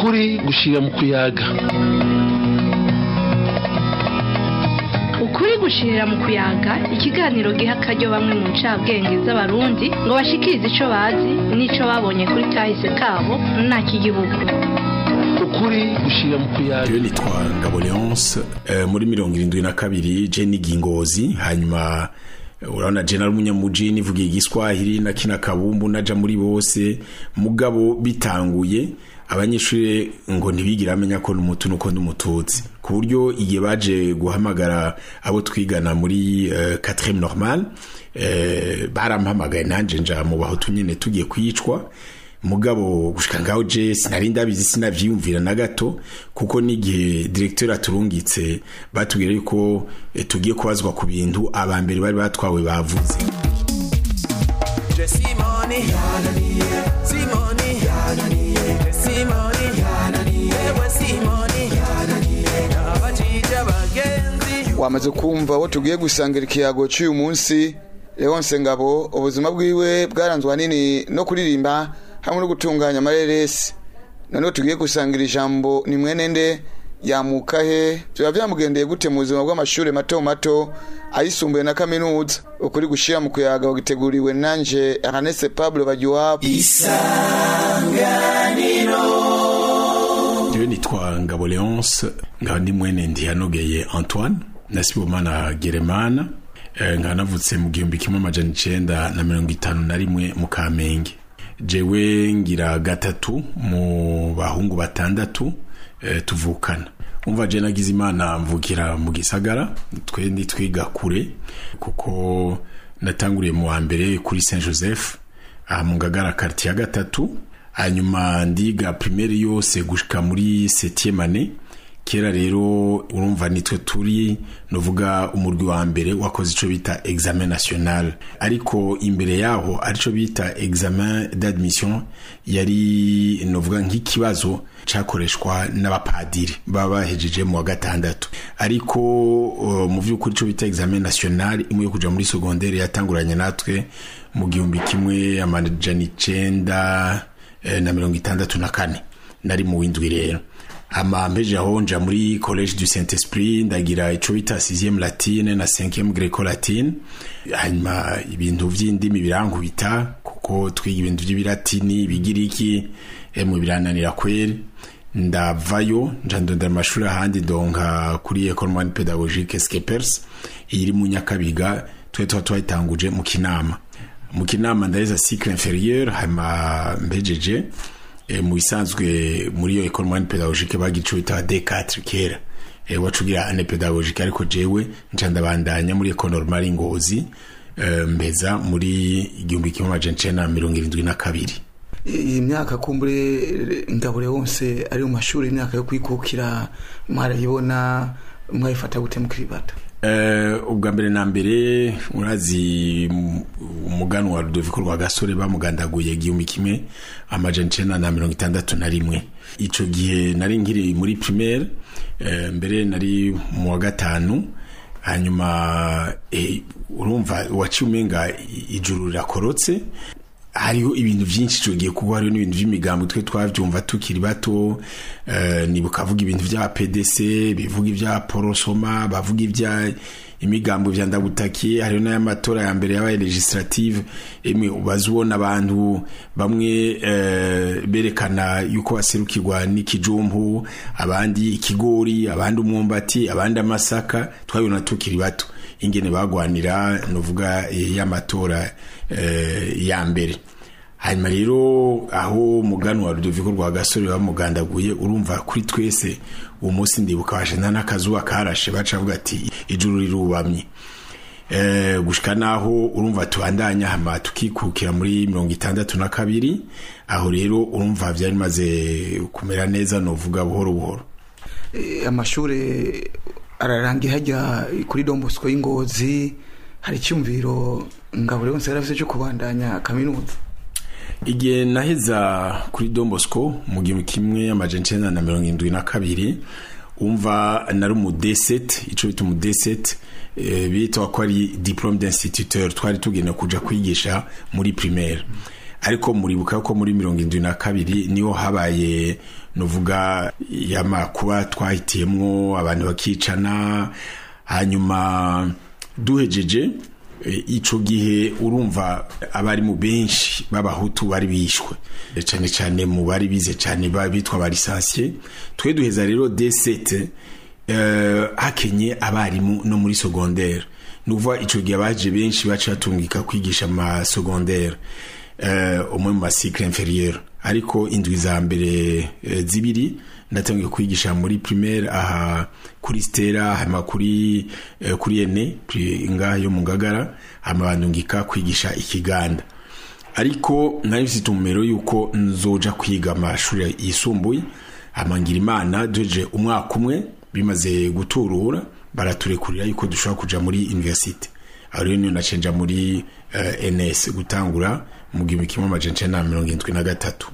ukuri gushira mu kuyaga ukuri gushirira mu kuyaga ikiganiro giha akaryo bamwe mu ncabwenge z'abarundi ngo bashikirize ico bazi n'ico babonye kuri kahise kabo nta kigihugu ukuri gushira mu kuyaga Jewe nitwa Ngabo Leonce eh, muri mirongo irindwi na kabiri je ni gingozi hanyuma eh, urabona je nari umunyamuji nivuga igiswahili na kina kabumbu naja muri bose mugabo bitanguye abanyeshuri ngo ntibigira amenya ko n'umutu nuko n'umututsi ku buryo igihe baje guhamagara abo twigana muri uh, 4 normal eh, barampamagaye nanje nja mu bahutu nyene tugiye kwicwa mugabo gushika ngaho je sinari ndabizi sinavyiyumvira na gato kuko n'igihe directeur aturungitse batubwira yuko eh, tugiye kubazwa ku bintu abambere bari batwawe bavuze Simoni Simoni Simoni Ewe Simoni Abajija bagenzi wamaze kumva aho tugiye gusangira ikiyago cy'uyu munsi Leonce Ngabo ubuzima bwiwe bwaranzwe ahanini no kuririmba hamwe no gutunganya amareresi noneho tugiye gusangira ijambo ni mwene nde yamuka he biba byamugendeye gute mu buzima bw'amashuri mato mato ayisumbuye na kaminuza ukuri gushira mu kuyaga wagiteguriwe nanje Ernest Pablo Bagiwabo jewe nitwa Ngabo Leonce nkaba ndi mwene ndiyanogeye Antoine na Sibomana Geremana eh, nkaba navutse mu gihumbi kimwe amajana icenda na mirongo itanu na rimwe mu Kamenge jewe ngira gatatu mu bahungu batandatu eh, tuvukana umva je nagize imana mvukira mu gisagara twe ndi twiga kure kuko natanguriye mu wa mbere kuri Saint Joseph aha mu Ngagara quartier ya gatatu hanyuma ndiga primaire yose gushika muri 7e année kera rero urumva nitwe turi novuga umurwi wa mbere wakoze ico bita examen national ariko imbere yaho arico bita examen d'admission yari novuga nk'ikibazo cakoreshwa n'abapadiri baba bahejeje mu wa gatandatu ariko uh, mu vy'ukuri ico bita examen national imwe yo kuja muri secondaire yatanguranye natwe mu gihumbi kimwe amajana icenda eh, na mirongo itandatu na kane nari mu windwi rero ama mpeje aho nja muri college du saint esprit ndagira ico bita 6e latine na 5e greco latine hanyuma ibintu vy'indimi birankubita kuko twiga ibintu vy'ibilatini bigiriki emwe birananira kweri ndavayo nja ndondera amashuri ahandi donka kuri école moyenne pédagogique skepers iri mu nyakabiga twe tuba twayitanguje mu kinama mu kinama ndaheza cycle inférieur hanyuma mbejeje e, mu bisanzwe muri iyo école moyenne pédagogique bagira ico bita D4 kera e, wacugira ane pédagogique ariko jewe nca ndabandanya muri école normale Ngozi e, mbeza muri igihumbi kimwe amajana icenda na mirongo irindwi na kabiri iyi myaka kumbure ngabure wose ari mu mashuri imyaka yo kwikukira mwarayibona mwayifata gute mukiribata Uh, ubwa mbere na mbere urazi mu- umugano wa Rudoviko rwa gasore bamugandaguye igihumbi kimwe amajana icenda na mirongo itandatu na rimwe ico gihe nari nkiri muri primaire uh, mbere nari mu wa gatanu hanyuma eh, urumva waciye umenga i- ijuru rirakorotse hariho ibintu byinshi tugiye kuba hariho n'ibintu by'imigambo twe twavyumva tukiri bato eh, nibuka avuga ibintu vya PDC bivuga ivya porosoma bavuga ivya imigambo vya ndagutakiye hariho n'ay'amatora ya mbere yabaye legislative emwe ubaza ubona abantu bamwe eh, berekana yuko baserukirwa n'ikijumbu abandi ikigori abandi umwumbati abandi amasaka twabibona tukiri bato ingene bagwanira novuga eh, y'amatora eh, ya mbere hanyuma rero aho mugano wa Rudoviko rwa gasore bamugandaguye urumva kuri twese uwo munsi ndibuka washenda n'akazuba karashe baca bavuga ati ijuru rirubamye eh, gushika naho urumva tubandanya hama tukikukira muri mirongo itandatu na kabiri aho rero urumva vyari bimaze kumera neza novuga buhoro buhoro Eh, amashuri ararangiye hajya kuri Don Bosco y'Ingozi hari icyumviro ngabure wose yari afite cyo kubandanya kaminuza igihe naheza kuri Don Bosco mu gihumbi kimwe amajana icenda na mirongo indwi na kabiri umva nari umu D7 ico bita umu D7 eh, bitwa ko ari diplome d'instituteur twari tugenda kuja kwigisha muri primaire ariko muribuka ko muri mirongo indwi na kabiri niho habaye nuvuga yamakuba twahitiyemwo abantu bakicana hanyuma duhejeje e, ico gihe urumva abari mu benshi b'abahutu bari bishwe E, cane cane mu bari bize cane ba- bitwa ba lisansiye twe duheza rero D7 eh, hakenye abarimu no muri secondaire nuvuga ico gihe abaje benshi baca batungika kwigisha ama secondaire eh, umwe mu macycle inférieur ariko indwi za mbere eh, zibiri ndatangiye kwigisha muri primaire aha kuri stera hama kuri eh, kuri ene pri- ngaha yo mu ngagara hama bandungika kwigisha ikiganda ariko nari mfite umumero yuko nzoja kwiga amashuri yisumbuye amangira imana duheje umwaka umwe bimaze guturura baraturekurira yuko dushobora kuja muri universite aho rero niyo nacenja muri uh, ns gutangura mu gihumbi kimwe amajana icenda na mirongo irindwi na gatatu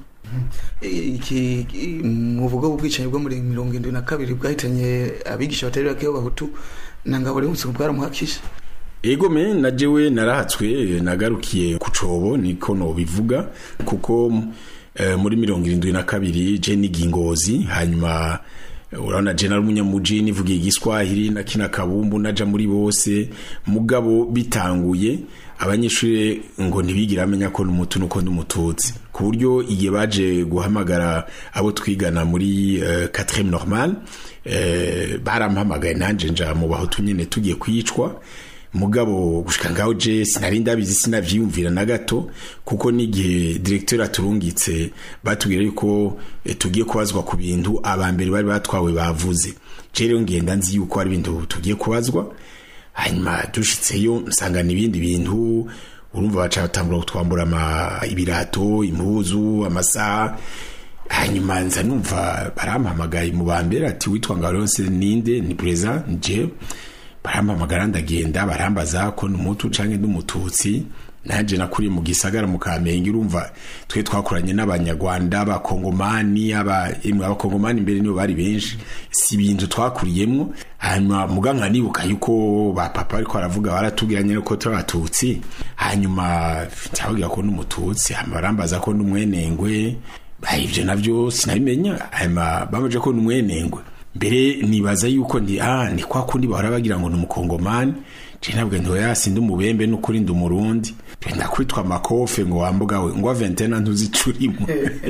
iki muvuga ubwicanyi bwo muri mirongo irindwi na kabiri bwahitanye abigisha batari bake b'abahutu na ngabo rero bwaramuhakisha ego me na jewe narahatswe nagarukiye ku cobo niko nobivuga kuko eh, muri mirongo irindwi na kabiri je niga ingozi hanyuma eh, urabona je nari umunyamuji nivugiye igiswahili na kina kabumbu naja muri bose mugabo bitanguye abanyeshuri ngo ntibigira amenya ko n'umutu nuko n'umututsi ku buryo igihe baje guhamagara abo twigana muri uh, 4 normal eh, barampamagaye nanje nja mu bahutu nyene tugiye kwicwa mugabo gushika ngaho je sinari ndabizi sinavyiyumvira na gato kuko n'igihe directeur aturungitse batubwira yuko eh, tugiye kubazwa ku bintu abambere bari batwawe bavuze je rero ngenda nzi yuko ari ibintu tugiye kubazwa hanyuma dushitseyo nsangana ibindi bintu urumva baca batangura kutwambura ama ibirato impuzu amasaha hanyuma nza numva barampamagaye mu bambere ati witwa ngaronse ninde ni preza nje barampamagara ndagenda barambaza ko n'umutu canke n'umututsi nanje nakuriye mu gisagara mu kamenge urumva twe twakoranye n'abanyarwanda abakongomani aba imwe abakongomani mbere nibo bari benshi si ibintu twakuriyemwo hanyuma muga nkanibuka yuko ba papa ariko aravuga baratubwiranye ko turi abatutsi hanyuma cyababwira ko n'umututsi hanyuma barambaza ko n'umwenengwe Ba, ivyo navyo sinabimenya hanyuma bamaje ko n'umwenengwe mbere nibaza yuko ndi ah ni kwa kundi bahora bagira ngo ni umukongomani je nabwo ndi oya sindi umubembe n'ukuri ndi umurundi ndakwitwa makofe ngo wambuga we ngo ventena ntuzicurimo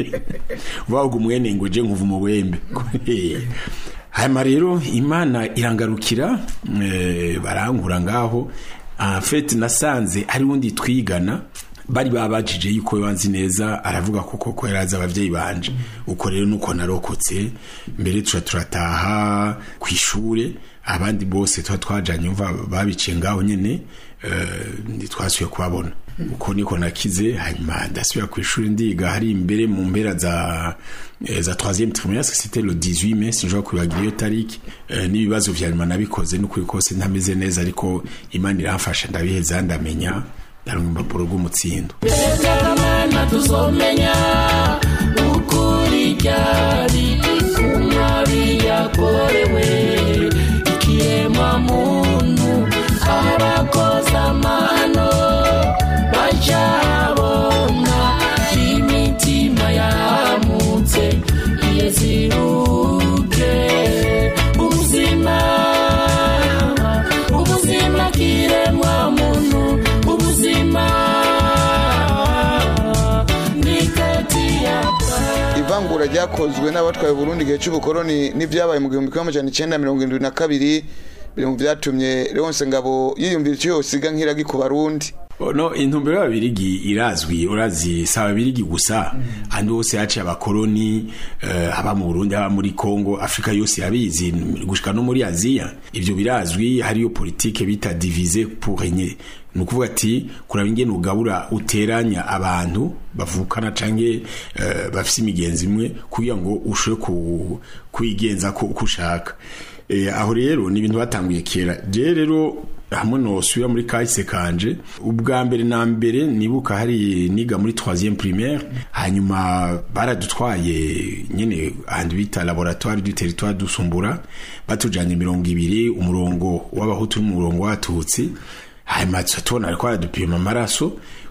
vavuga umwene ngo je nkuva umubembe hanyuma rero imana irangarukira eh, barankura ngaho en fait nasanze ari wundi twigana bari babajije yuko wanzi neza aravuga ko koko yarazi abavyeyi banje uko rero nuko narokotse mbere tuca turataha ku ishure abandi bose tuba twajanye umva babiciye ngaho nyene uh, twasuye kubabona uko niko nakize hanyuma ndasubira ku ishuri ndiga hari imbere mu mpera za eh, za 3e trimestre c'était le 18 mai sinjwa kwibagira iyo tariki eh, n'ibibazo vya nyuma nabikoze n'ukuri kose ntameze neza ariko imana iramfasha ndabiheza ndamenya ndaronka impapuro rw'umutsindo Mana tuzomenya ukuri ryari kumwabi yakorewe ikiremwa muntu abakoze amano bacabona imitima yamutse iyeziruke ubuzima ubuzima kiremwa muntu ubuzima ni kati yapa ivangura ryakozwe n'abatwaye Burundi igihe cy'ubukoroni n'ibyabaye mu gihumbi kimwe amajana icenda mirongo irindwi na kabiri biri mu vyatumye Leonce Ngabo yiyumvira icyo yosiga nk'iragi ku Barundi no intumbero y'ababirigi irazwi urazi si ababirigi gusa ahandi hose haciye abakoroni uh, aba mu burundi aba muri congo afurika yose yabizi gushika no muri aziya ivyo birazwi hariyo politike bita divise pour régner ni ukuvuga ati kuraba ingene ugabura uteranya abantu bavukana canke uh, bafise imigenzi imwe kugira ngo ushobore ku, kwigenza ko uko ushaka e, aho rero ni ibintu batanguye kera je rero hamwe nosubira muri kahise kanje ubwa mbere na mbere nibuka hari niga muri 3e primaire hanyuma baradutwaye nyene ahantu bita laboratoire du territoire dusumbura batujanye mirongo ibiri umurongo w'abahutu n'umurongo w'abatutsi hanyuma tuca tubona ariko baradupima amaraso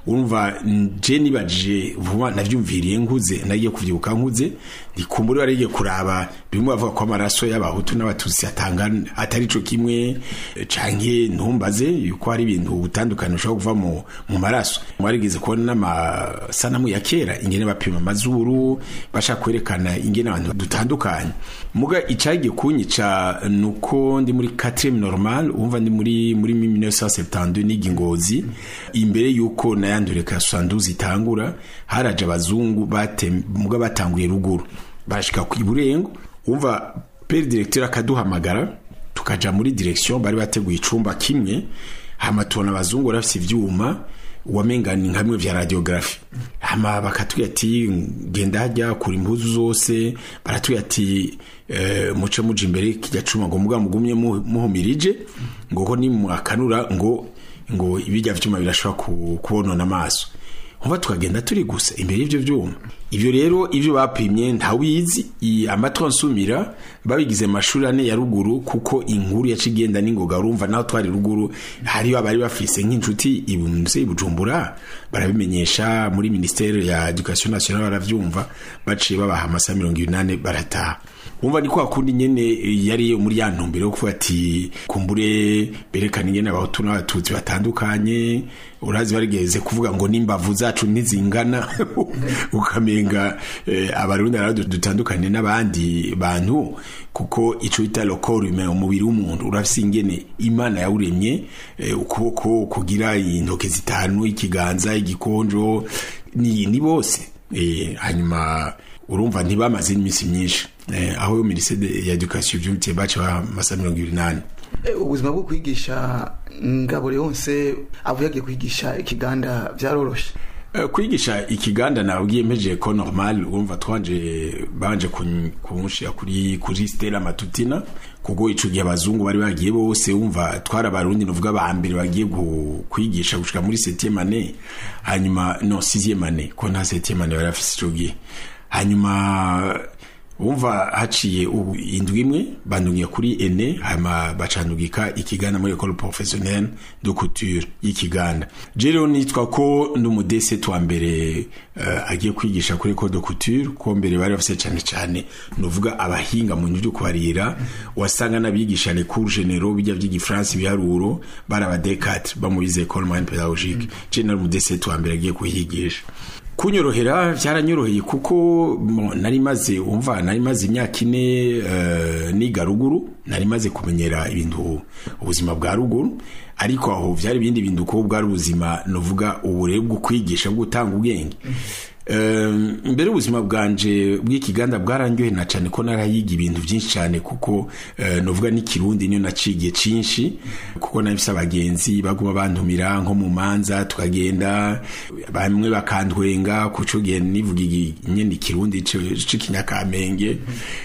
urumva je nibajije vuba navyumviriye nkuze nagiye kuvyibuka nkuze ndikumbura barigiye kuraba bimwe bavuga ko amaraso y'abahutu n'abatutsi atangana atari co kimwe eh, canke ntumbaze yuko hari ibintu bitandukanye ushobora kuva mu, mu maraso mwarigeze kubona n'amasanamu ya kera ingene bapima amazuru bashaka kwerekana ingene abantu dutandukanye muga icagiye kunyica nuko ndi muri 4 normal umva ndi muri muri 1972 niga ingozi imbere yuko nayandure ka 72 itangura haraje abazungu bate muga batanguye ruguru barashika ku iburengo umva pere directeur akaduhamagara tukaja muri direction bari bateguye icumba kimwe hama tubona abazungu barafise ivyuma wamenga ni nkamwe vya radiografi hama bakatubwira ati genda hajya kura impuzu zose baratubwira ati eh, muce muja imbere kijya cuma ngo muga mugumye mu- muhumirije ngo ko nimuakanura ngo ngo ibijya vyuma birashobora ku- kubonona amaso nkuba tukagenda turi gusa imbere y'ivyo vyuma ivyo rero ivyo bapimye ntawizi i- amatwi ansumira babigize amashuri ane ya ruguru kuko inkuru yaca igenda n'ingoga urumva naho twari ruguru hariyo abari bafise nk'inshuti ibunze i bujumbura barabimenyesha muri ministere ya education nationale baravyumva baciye babaha amasaha mirongo inani barataha umva ni kwa kundi nyene yari muri ya ntumbero yo kuvuga ati kumbure berekana ingene abahutu n'abatutsi batandukanye urazi barigeze kuvuga ngo n'imbavu zacu ntizingana ukamenga eh, abarundi rero dutandukanye n'abandi bantu kuko ico bita le corps humain umubiri w'umuntu urafise ingene imana yawuremye eh, ukuboko kugira intoke zitanu ikiganza igikonjo ni, ni bose eh, hanyuma urumva ntibamaze n'iminsi myinshi eh, aho minisiteri ya education vyumvitiye baca bamasa mirongo ibiri nane Eh, ubuzima bwo kwigisha ngabure yonse avuye agiye kwigisha ikiganda byaroroshe Eh, kwigisha ikiganda nabwiye mpejeje ko normal urumva twanje banje kun- kunshira kuri kuri Stella Matutina kuko ico gihe abazungu bari bagiye bose umva twara abarundi novuga ba mbere bagiye gu- kwigisha gushika muri 7e année hanyuma no 6e année ko nta 7e année bari bafise ico gihe hanyuma umva haciye ubu indwi imwe bandungiye kuri ene hama bacandugika ikiganda muri école professionnelle de couture y'ikiganda je rero nitwa ko ndi umudese twa mbere uh, agiye kwigisha kuri école de couture ko mbere bari bafise cyane cyane nuvuga abahinga mu byo kubarira wasanga n'abigisha les cours généraux bijya by'igifaransa ibiharuro bari aba D4 bamubize école moyenne pédagogique je nari umudese twa mbere agiye kuhigisha kunyorohera byaranyoroheye kuko mo, nari maze umva nari maze imyaka ine uh, niga ruguru nari maze kumenyera ibintu ubuzima bwa ruguru ariko aho byari ibindi bintu ko bwari ubuzima novuga uburere bwo kwigisha bwo gutanga ubwenge Um, mbere ubuzima bwanje bw'ikiganda bwarandyohe na cyane ko narayiga ibintu byinshi cyane kuko uh, novuga n'ikirundi niyo nacigiye cinshi kuko nabifise abagenzi baguma bantumira nko mu manza tukagenda bamwe bakantwenga kuco gihe nivuga igi- nyene ikirundi c'ikinyakamenge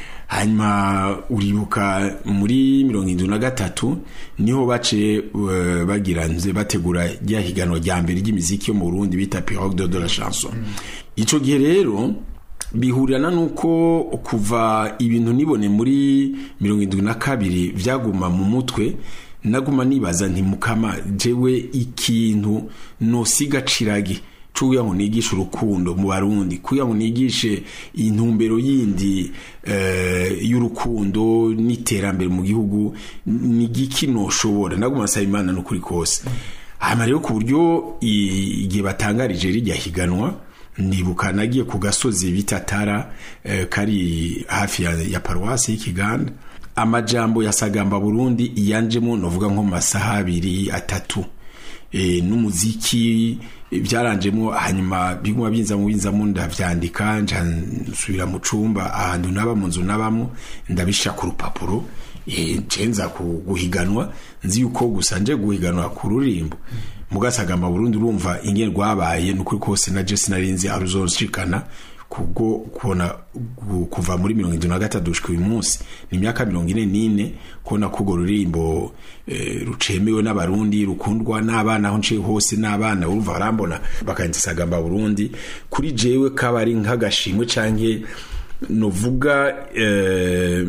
hanyuma uribuka muri mirongo indwi na gatatu niho bace uh, bagira nze bategura rya higanwa rya mbere ry'imiziki yo mu Burundi bita Pirogue de, de la chanson ico gihe rero bihurirana nuko kuva ibintu nibone muri mirongo indwi na kabiri vyaguma mu mutwe naguma nibaza nti mukama jewe ikintu nosiga ciragi cuya ngo nigishe urukundo mu barundi kuya ngo nigishe intumbero yindi uh, y'urukundo n'iterambere mu gihugu ni giki noshobora naguma nsaba imana n'ukuri kose hama rero ku buryo i- igihe batangarije rijya higanwa nibuka nagiye ku gasozi bita tara eh, kari hafi ya, ya paruwasi y'ikiganda amajambo ya sagamba burundi iyanjemo novuga nko mu masaha abiri atatu e, n'umuziki e, byaranjemo hanyuma biguma binzamo binzamo ndavyandika nja nsubira mu cumba ahantu naba mu nzu nabamo ndabisha ku rupapuro e, nce nza ku- guhiganwa nzi yuko gusa nje guhiganwa ku rurimbo mugasagamba Burundi urumva ingene rwabaye nukuri kose na Jesse narinzi aruzoshikana kubwo kubona gu- kuva muri mirongo indwi na gatatu gushika uyu munsi ni imyaka mirongo ine n'ine kubona ko urwo rurimbo eh, rucemewe n'abarundi rukundwa n'abana aho nciye hose n'abana urumva barambona bakanditsa sagamba burundi kuri jewe kaba ari nk'agashimwe canke novuga eh,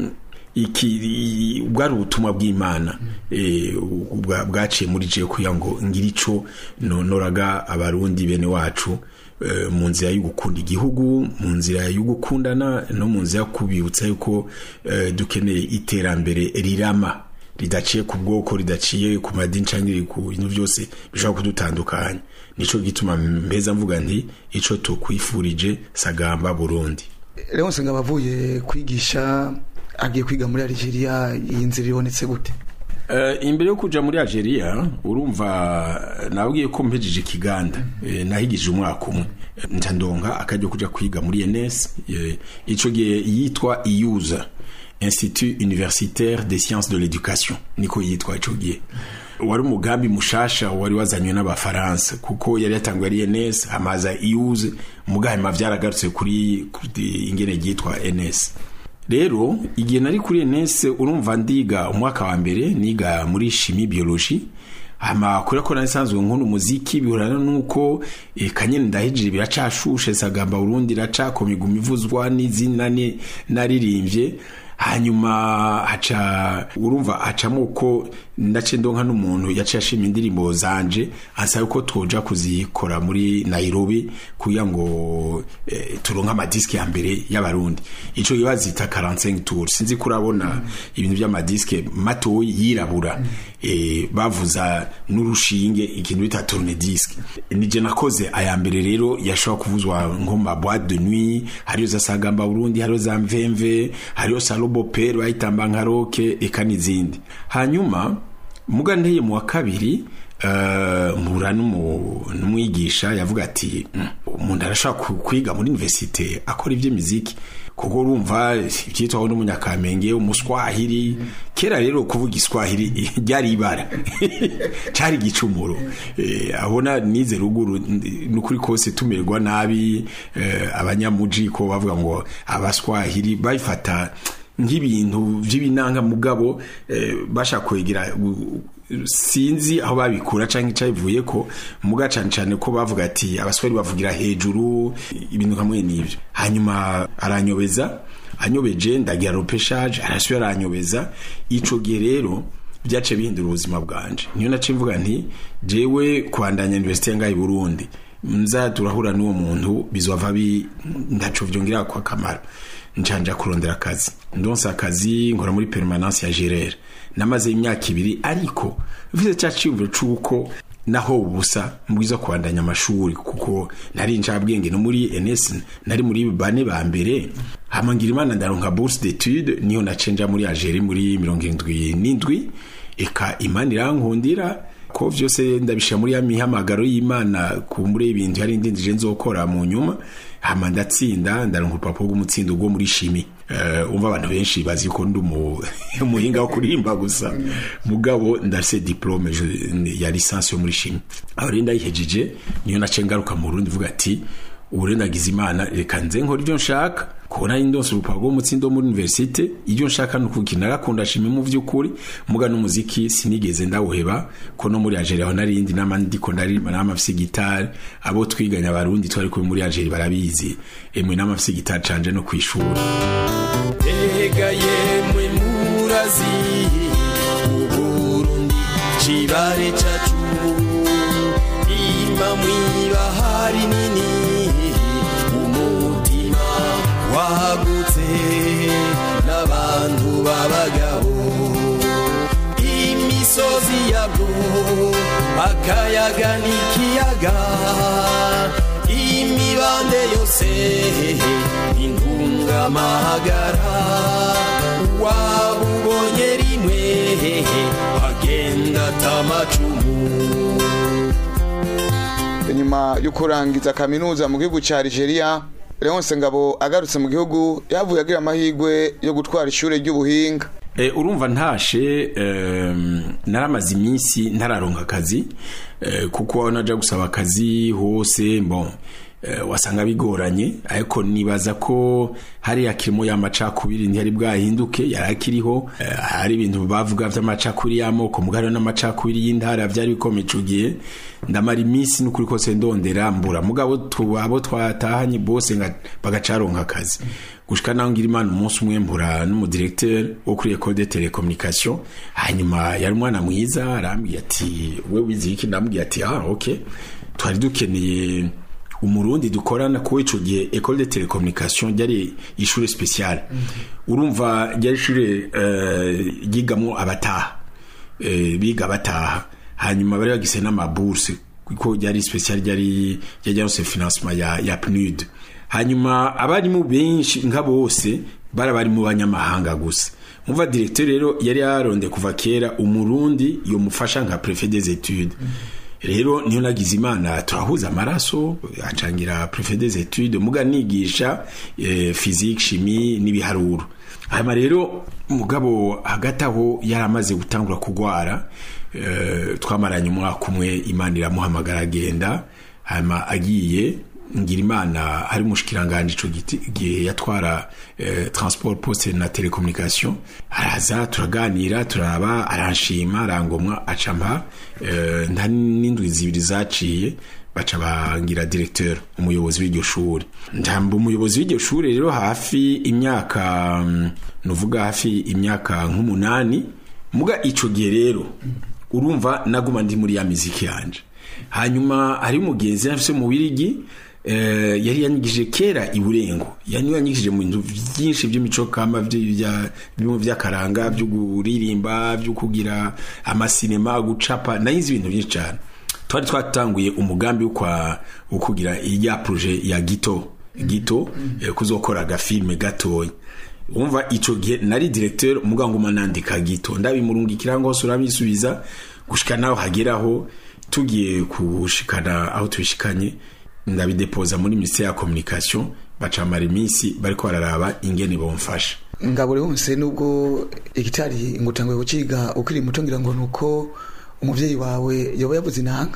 iki i- bwari ubutumwa bw'imana eh, bwa- bwaciye muri je kugira ngo ngire ico nonoraga abarundi bene wacu eh, mu nzira yo gukunda igihugu mu nzira yo gukundana no mu nzira yo kubibutsa yuko eh, dukeneye iterambere rirama ridaciye ku bwoko ridaciye ku madini cyangwa ku bintu byose bishobora kudutandukanya nico gituma mbeza mvuga nti ico tukwifurije sagamba Burundi Leonce ngabo avuye kwigisha agiye kwiga muri Algeria iyi nzira ibonetse gute Uh, imbere yo kuja muri Algeria urumva nabwiye ko mpejeje ikiganda eh, nahigije umwaka umwe nca ndonka akajya kuja kwiga muri ENS eh, ico gihe yitwa IUSA Institut Universitaire des Sciences de l'Éducation niko yitwa ico gihe wari umugambi mushasha wari wazanywe n'abafaransa kuko yari yatanguye ari ENS hamaza IUSA mugahima vyaragarutse kuri, kuri ingene ryitwa ENS rero igihe nari kuri enese urumva ndiga umwaka wa mbere niga muri shimi biology hama kubera ko narisanzwe nkunda umuziki bihurana nuko eh, kanyene ndahejije biracashushe sagamba Burundi racakoma iguma ivuzwa n'izina ni- naririmbye hanyuma haca urumva hacamo uko ndace ndonka n'umuntu yaciye ashima indirimbo zanje ansaba ko twoja kuzikora muri Nairobi kugira ngo eh, turonke amadiski ya mbere y'abarundi ico bazita 45 tours sinzi kurabona ibintu by'amadiske matoyi yirabura eh, bavuza n'urushinge ikintu bita tourne-disque nije nakoze aya mbere rero yashobora kuvuzwa nko ma boîte de nuit hariyo za sagamba Burundi hariyo za mvemve hariyo salobo per bayitamba nka roke eka n'izindi hanyuma muga nteye mu wa kabiri uh, mpura n'umu- n'umwigisha yavuga ati "Mm, umuntu arashobora ku- kwiga muri universite akora iby'imiziki kuko urumva ibyitwaho n'umunyakamenge umuswahili kera rero kuvuga iswahili ryari ibara cyari igicumuro eh, abona nize ruguru n- nukuri kose tumerwa nabi eh, abanyamuji ko bavuga ngo abaswahili babifata nk'ibintu by'ibinanga mugabo eh, bashaka kwegera u- sinzi aho babikura canke cabivuye ko muga cane cane ko bavuga ati abaswahili bavugira hejuru ibintu kamwe n'ivyo hanyuma aranyobeza anyobeje ndagira ropeshage arasubira aranyobeza ico gihe rero byace bihindura ubuzima bwanje niyo nace mvuga nti jewe kwandanya universite ngaho i Burundi nza turahura n'uwo muntu bizova bi ntaco vyongera kwa kamaro ncanja kurondera akazi ndonsa akazi nkora muri permanence ya gerere namaze imyaka ibiri ariko mfise cya ciyumviro c'uko naho ubusa mbwiza kubandanya amashuri kuko nari ncabwenge no muri NS nari muri bane ba mbere hama ngira imana ndaronka bourse d'étude niyo nacenja muri Algerie muri 77 eka imana irankundira ko vyose ndabishira muri ya mihamagaro y'imana kumbure ibintu yari ndindije nzokora mu nyuma hama ndatsinda ndaronka urupapuro rw'umutsindo rwo muri shimi uh, umva abantu benshi bazi ko ndi umu- umuhinga wo kuririmba gusa mugabo ndafise diplome je- ya licence yo muri shimi aho rero ndayihejeje niyo nace ngaruka mu Burundi vuga ati ubu rero nagize imana reka nze nkora ibyo nshaka kubona indonse urupapuro rw'umutsindo muri universite ibyo nshaka ni ukukina narakunda shimi mu vy'ukuri muga n'umuziki sinigeze ndawuheba ko no muri Algeria aho narindi n'amandi ndiko ndaririmba n'amafise gitari abo twiganya abarundi twari kumwe muri Algeria barabizi emwe n'amafise gitari canje no kwishura Ega yemwe murazi Uburundi kibare cacu Imba mwibahari nini Umutima wagutse N'abantu b'abagabo Imisozi yabwo Akayaga n'ikiyaga Imibande yose intungamahagara wabubonye rimwe agenda atamacumu nyuma yo kurangiza kaminuza mu gihugu cya Algeria Leonce Ngabo agarutse mu gihugu yavuye agira amahirwe yo gutwara ishure ry'ubuhinga E, urumva ntashe um, naramaze iminsi ntararonka akazi e, kuko naja gusaba akazi hose bon eh, wasanga bigoranye ariko nibaza ko hariya kirimo y'amacakubiri ntiyari bwahinduke yari akiriho eh, hari ibintu bavuga vy'amacakubiri y'amoko mugari n'amacakubiri y'intara vyari bikomeye ico gihe ndamara iminsi n'ukuri kose ndondera mbura mugabo tu- abo twatahanye bose nga- bagacaronka akazi gushika naho ngira imana umunsi umwe mbura n'umudirecteur wo kuri école de télécommunication hanyuma yari umwana mwiza arambwiye ati we wize iki ndamubwiye ati ah okay twari dukeneye umurundi dukorana kuko ico gihe école de télécommunication ryari ishure spéciale urumva ryari ishure eh, ryigamwo abataha eh, biga bataha hanyuma bari bagise n'amabourse kuko ryari spécial ryari ryajyanse financement ya, ya PNUD hanyuma abarimu benshi nka bose bari bari mu banyamahanga gusa umva directeur rero yari yaronde kuva kera umurundi yomufasha nka préfet des études rero niyo nagize imana turahuza amaraso acangira préfet des études muga nigisha eh, physique chimie n'ibiharuro hanyuma rero mugabo hagati aho yari amaze gutangura kugwara eh, twamaranye umwaka umwe imana iramuhamagara agenda hanyuma agiye ngira imana hari umushikiranganje ico giti- gihe yatwara eh, transport poste na telecommunication araza turaganira turaba aranshima arangomwa acampa eh, nta n'indwi zibiri zaciye baca bangira directeur umuyobozi w'iryo shuri njamba umuyobozi w'iryo shuri rero hafi imyaka mm, nuvuga hafi imyaka nk'umunani muga ico gihe rero urumva naguma ndi muri ya miziki yanje hanyuma hari umugenzi afise mu wirigi eh, yari yanyigije kera iburengo yani yanyigije mu bintu byinshi by'imico kama vy- vya- bimwe vy'akaranga byo kuririmba byo kugira amasinema gucapa nayizi ibintu byinshi cyane twari twatanguye umugambi wo kwa wo kugira iya projet ya gito gito eh, kuzokora agafilme gatoya umva ico gihe nari directeur umugango manandika gito ndabimurungikira ngo hose urabisubiza gushika naho hageraho tugiye kushikana aho tubishikanye ndabidepoza muri ministère ya communication bacamara iminsi bariko bararaba ingene bomfasha ngabure wose nubwo igitari ngutanguye kuciga ukiri muto ngira ngo nuko umuvyeyi wawe yoba yavuze inanga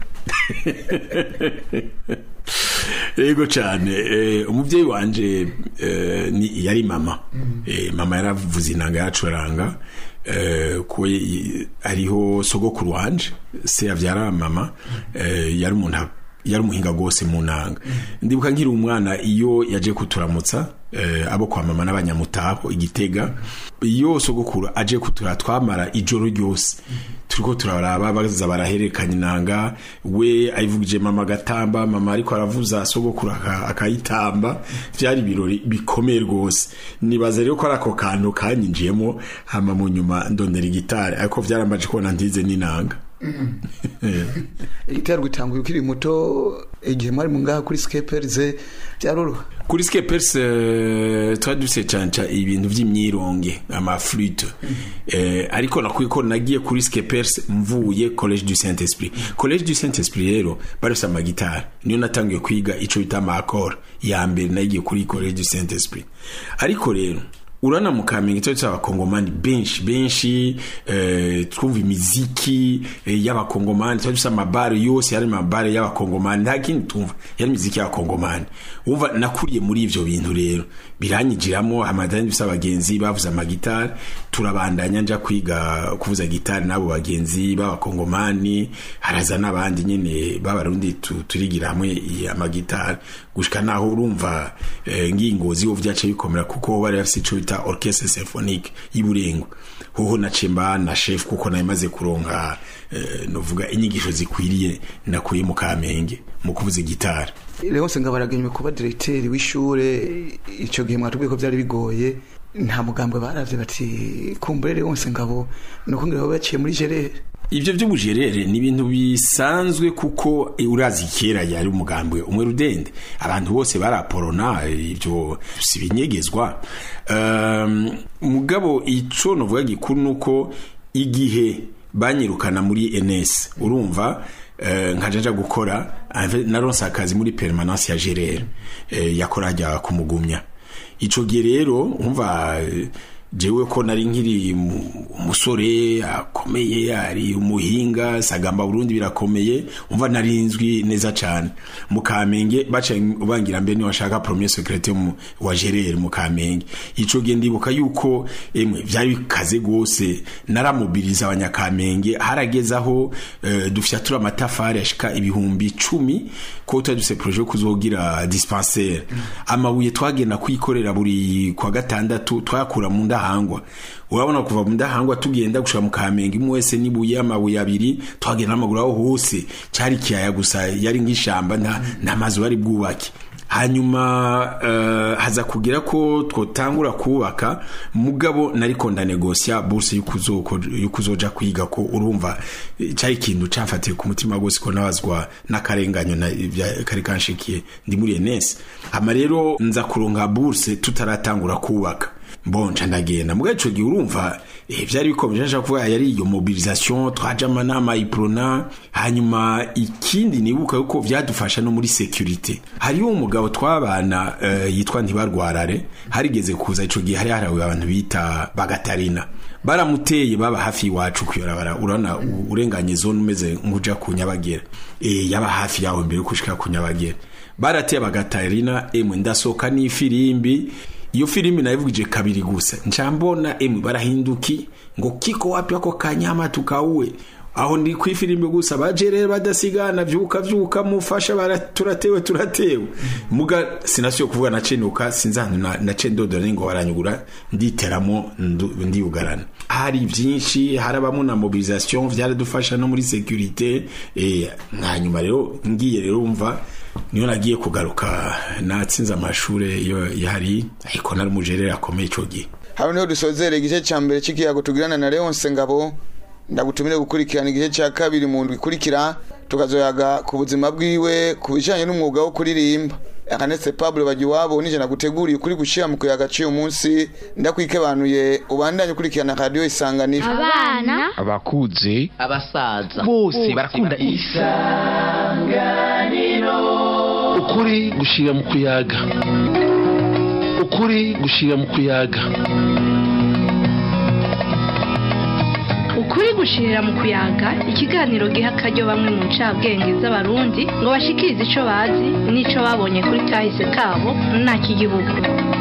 yego cyane eh, umuvyeyi wanje eh, ni yari mama eh, mama yaravuze inanga yacuranga eh, ko y- ariho sogokuru wanje se yavyara mama eh, yari umuntu a- yari umuhinga rwose mu nanga ndibuka nkiri umwana iyo yaje kuturamutsa eh, abo kwa mama n'abanyamutaho igitega iyo sogokuru aje kutura twamara ijoro ryose turiko turaraba baza barahererekanya inanga we ayivugije mama agatamba mama ariko aravuza sogokuru aka- akayitamba vyari ibirori bikomeye rwose nibaza rero ko ari ako kantu kanyinjiyemo hama mu nyuma ndondera igitari ariko vyaramaje kubona ntize n'inanga igitari gutanguye ukiri muto igihe mwari mu ngaha kuri skeperize byaroroha kuri skepers uh, twari dufise canca ibintu vy'imyironge amaflute eh, ariko nakwiye ko nagiye kuri skepers mvuye college du saint esprit college du saint esprit rero barafise amagitari niyo natangiye kwiga ico bita amakora ya mbere nagiye kuri college du saint esprit ariko rero urana mu kamenge cyo cy'abakongomani benshi benshi eh, twumva imiziki eh, y'abakongomani twari dufite amabare yose yari amabare y'abakongomani nta kindi twumva yari imiziki y'abakongomani wumva nakuriye muri ivyo bintu rero biranyigiramo amadani dufite abagenzi bavuze amagitari turabandanya nja kwiga kuvuza gitari n'abo bagenzi b'abakongomani haraza n'abandi nyene b'abarundi tu- turigira hamwe i- amagitari gushika naho urumva eh, ngingozi ho vyace bikomera kuko bari bafise ico bita orchestre symphonique y'Iburengo hoho nace mba na chef kuko nayo maze kuronka eh, novuga inyigisho zikwiriye nakuye mu Kamenge mu kuvuza gitari rwose ngabaragenywe kuba diregiteri w'ishure icyo gihe mwatubwiye ko byari bigoye nta mugambwe baravye bati kumbure wose ngabo nuko ngira baciye muri gerere ivyo vy'ubujerere ni ibintu bisanzwe kuko eh, urazi kera yari umugambwe umwe rudende abantu bose baraporona ivyo si binyegezwa um, mugabo ico novuga gikuru nuko igihe banyirukana muri NS urumva eh, nkajaja gukora ave- naronse akazi muri permanence ya gerere eh, yakora hajya kumugumya ico gihe rero umva eh, jewe ko nari nkiri mu- umusore akomeye ari umuhinga sagamba Burundi birakomeye umva narinzwi neza cyane mu Kamenge baca ubangira mbere ni washaka premier secrétaire mu- wa Gerere mu Kamenge ico gihe ndibuka yuko emwe byari bikaze gose naramobiliza abanyakamenge harageze aho eh, dufyatura amatafari ashika ibihumbi icumi ko tutari dufise projet yo kuzogira dispensaire amabuye twagenda kwikorera buri kwa gatandatu twayakura mu ndahangwa urabona kuva mu ndahangwa tugenda gushika mu kamenge imwe wese nibuye amabuye abiri twagenda n'amaguru aho hose cari kiyaya gusa yari nk'ishamba nta nta mazu bari bwubake hanyuma uh, haza kugira ko twotangura kubaka mugabo nariko ndanegosia bourse y'ukuzoko y'ukuzoja kwiga ko urumva eh, cari ikintu camfatiye ku mutima gose ko nabazwa n'akarenganyo na ibya- kari kanshikiye ndi muri ENS hama rero nza kuronka bourse tutaratangura kubaka bonca ndagenda mugabe ico gihe urumva eh, vyari bikomeje nshaka kuvuga yari iyo mobilisation twaje amanama iprona hanyuma ikindi nibuka yuko vyadufasha no muri security hariyo umugabo twabana uh, yitwa ntibarwarare harigeze kuza ico gihe hari harawe abantu bita bagatarina baramuteye baba hafi iwacu kuyorabara urabona u- urenganye zone umeze nk'uja ku nyabagera eh yaba hafi yaho mbere yo kushika ku nyabagera barateye bagatarina emwe ndasohoka n'ifirimbi iyo filimi nayivugije kabiri gusa ncambona emwe barahinduki ngo kiko wapi ako kanyama tukauwe aho ndi ku ifirimbi gusa baje rero badasigana vyuka vyuka mufasha bara turatewe turatewe muga sinasiyo kuvuga nacenuka sinzantu na, nace ndodora ningo baranyugura nditeramo ndu- ndiyugarana hari vyinshi harabamo na mobilisation vyaradufasha no muri securite eh hanyuma rero ngiye rero umva niyo nagiye kugaruka natsinze amashure iyo yari ariko nari umujerere akomeye ico gihe hano niho dusozera igice cya mbere cy'ikiyago tugirana na leonce ngabo ndagutumire gukurikirana igice cya kabiri mu ndwi ikurikira tukazoyaga ku buzima bwiwe ku bijyanye n'umwuga wo kuririmba akanetse pablo bajya iwabo nije naguteguriye ukuri gushyira mu kuyaga cy'uyu munsi ndakwikebanuye ubandanye ukurikirana radiyo isanganiro abana abakuze abasaza bose barakunda ukuri gushira mu kuyaga ukuri gushira mu kuyaga ukuri gushirira mu kuyaga ikiganiro giha akaryo bamwe mu ncabwenge z'abarundi ngo bashikirize ico bazi n'ico babonye kuri kahise kabo nta kigihugu